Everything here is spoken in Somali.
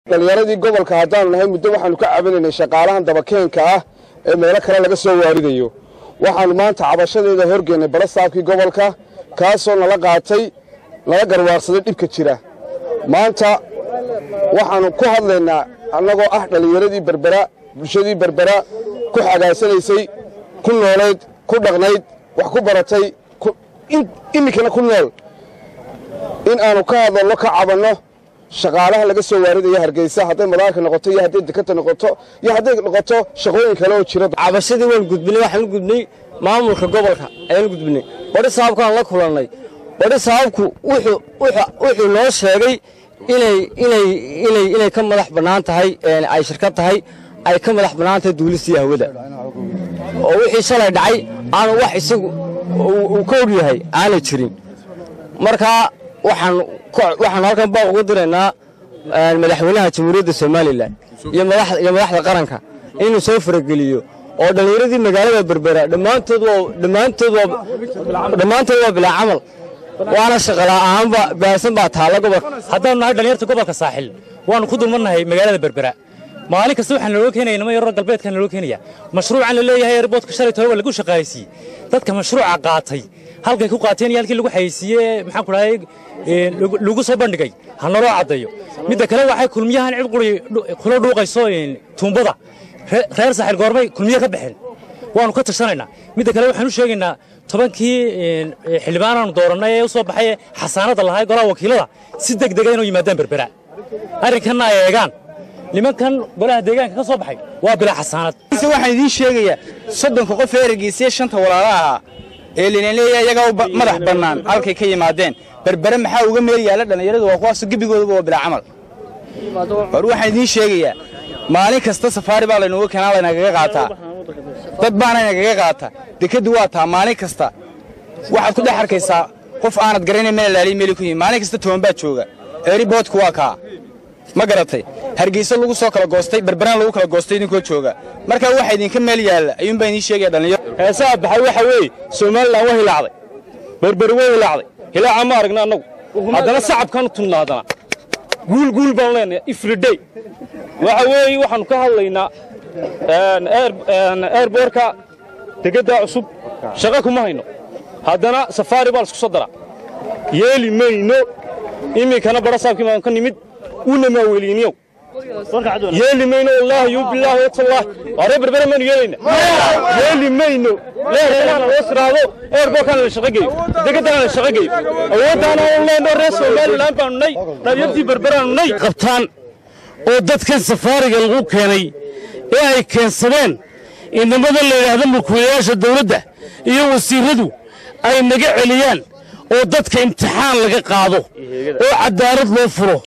dhallinyaradii gobolka haddaanu nahay muddo waxaanu ka cabanaynay shaqaalahan dabakeenka ah ee meelo kale laga soo waaridayo waxaannu maanta cabashadeeda horgeennay balastaafkii gobolka kaasoo nala qaatay nala garwaaqsaday dhibka jira maanta waxaannu ku hadlaynaa annagoo ah dhallinyaradii berbera bulshadii berbera ku xagaasanaysay ku noolayd ku dhaqnayd wax ku baratay iminkana ku nool in aanu ka hadalno ka cabanno shaqaalaha laga soo waaridaya hargeysa hadday madaarka noqoto iyo hadday dekanta noqoto iyo hadday noqoto shaqooyin kale oo jira cabashadii waan gudbinay waxaan u gudbinay maamulka gobolka ayaan u gudbinay badhi sabaabkaan la kulannay badhi sabaabku wuxuu noo sheegay inay ka madax bannaan tahay ay shirkad tahay ay ka madax bannaan tahay duulistii hawada oo wixii shalay dhacay aanu wax isagu uu ka og yahay aanay jirin markaa waxaan halkan baaq uga diraynaa madaxweynaha jamhuuriyadda somalilan iyo madaxda qaranka inuu soo farageliyo oo dhallinyaradii magaalada berbera dhammaantood waa bilaa camal waana shaqala'aanba baahsan baa taalla gobolka haddaanu nahay dhallinyarta gobolka saaxil waannu ku dulmarnahay magaalada berbera maalin kasta waxaa naloo keenaya nima yaroo galbeedkaa naloo keenaya mashruucan la leeyahay erboodka shalay toba lagu shaqaaleysiiyey dadka mashruuca qaatay halkay ku qaateen iyo halkii lagu xayeysiiyey maxaan ku dhahay lagu soo bandhigay ha naloo caddeeyo midda kale waxay kulmiyahan cid quri kula dhuuqayso tuumbada reer saaxil goormay kulmiye ka baxeen waannu ka tashanaynaa midda kale waxaan u sheegaynaa tobankii xildhibaanaanu doorannay ee u soo baxay xasaanadda lahaa golaha wakiilada si deg dega inuu yimaadaan berbera arrinkanna ay eegaan nimankan golaha deegaanka ka soo baxay waa bilaa xasaanad waxaan idiin sheegayaa soddonka qof ee ergeysiye shanta walaalaha ahaa ee linaleeya iyagaa madax bannaan halkay ka yimaadeen berbere maxaa uga meel yaalla dhallinyaradu waa kuwaaso gebigooduba waa bilaa camal hor waxaan idiin sheegayaa maalin kasta safaari baa laynuga keenaa laynagaga qaataa dad baana inagaga qaata dekeddu waa taa maalin kasta waxaad ku dhex arkaysaa qof aanad garanayn meel laaliy meeli ku yihin maalin kasta toban baa jooga eeriboodku waa kaa ma garatay hargeyso lagu soo kala goostay berberaan lagu kala goostay idinkoo jooga markaa waxa idinka meel yaalla ayuunbaa idiin sheegaya dhallinyaro heesaha baxay waxa weeye somalilan waa hilaacday berberi way hilaacday hilaaca ma aragna annagu haddana sacabkaanu tunnaa haddana guul guul baanu leenahay ifridey waxa weeye waxaannu ka hadlaynaa eerboorka degeddaa cusub shaqa kuma hayno haddana safaari baa laisku soo daraa yeeli mayno iminkana badhasaabkii baan ka nimid una maaweliiniyow yeeli mayno wallaahi yuu bilaahi watallaah waaree berbere maynu yeelayna yeeli mayno leerkanaana loo siraado eerboorkaana la shaqa geeyo degeddana la shaqa geeyo awooddaana aan leenno reer somalilan baanu nay dhalinyartii berberaanu nay qabtaan oo dadkan safaariga lagu keenay ee ay keensadeen inamada la yidhaahdo mulkiilayaasha dawladda iyo wasiirradu ay naga celiyaan oo dadka imtixaan laga qaado oo caddaalad loo furo